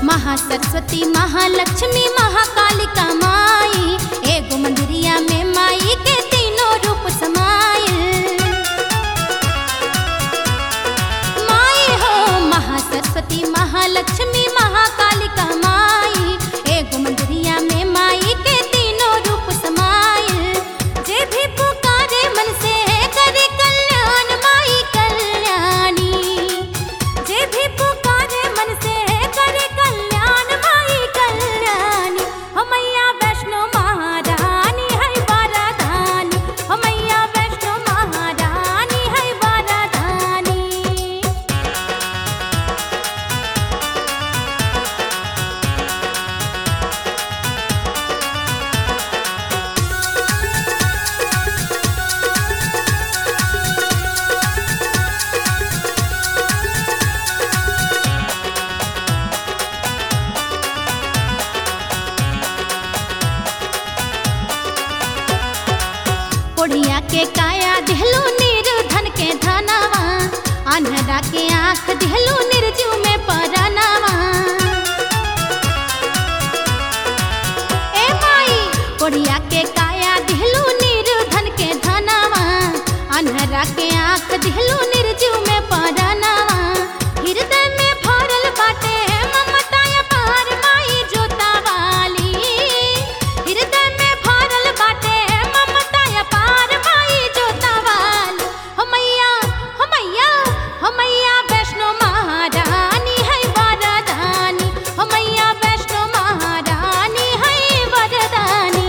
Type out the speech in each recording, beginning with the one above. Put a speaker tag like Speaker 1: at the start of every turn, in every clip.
Speaker 1: महासरस्वती महालक्ष्मी महाकालिका माई एगो मंदिरिया में माई के तीनों रूप समाइल माई हो महासरस्वती महालक्ष्मी महाकालिका माई एगो मंदिरिया में माई के तीनों रूप समाइल जे भी पुकारे मन से करे कल्याण माई कल्याणी जे भी पुकारे मन से करे कल्याण माई कल्याणी हो मैया वैष्णो महारानी है वरदानी हो मैया वैष्णो महारानी है वरदानी कोढ़िया के काया दिहलू निर्धन के धनवा अनहरा के आँख दिहलू निर्जीव में परनवा ए माई कोढ़िया के काया दिहलू निर्धन के धनवा अनहरा के आँख दिहलू निर्जीव में परनवा हृदय में भरल बाटे ममता अपार माई जोता वाली हृदय में भरल बाटे ममता अपार माई जोता वाली हो मैया हो मैया हो मैया वैष्णो महारानी है वरदानी हो मैया वैष्णो महारानी है वरदानी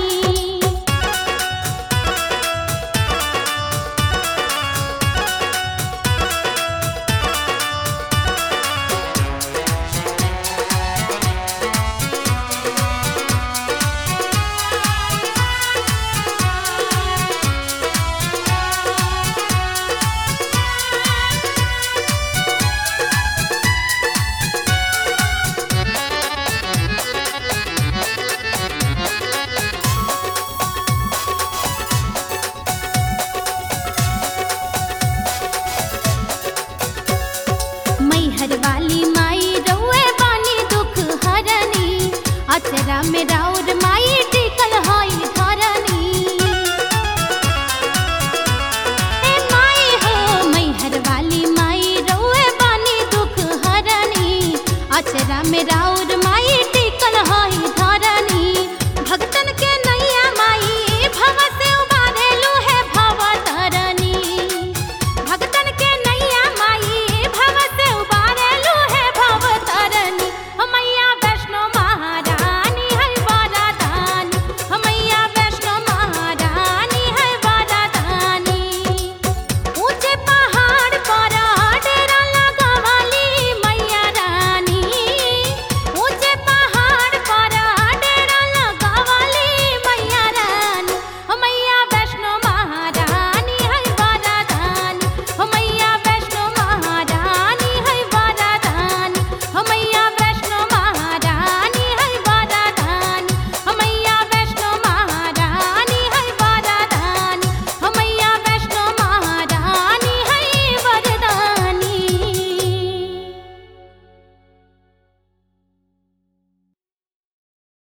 Speaker 1: मैहर वाली माई रउए बानी दुख हरनी अचरा में राउर माई टिकल हई धरनी ए माई हो मैहर वाली माई रउए बानी दुख हरनी अचरा में राउर माई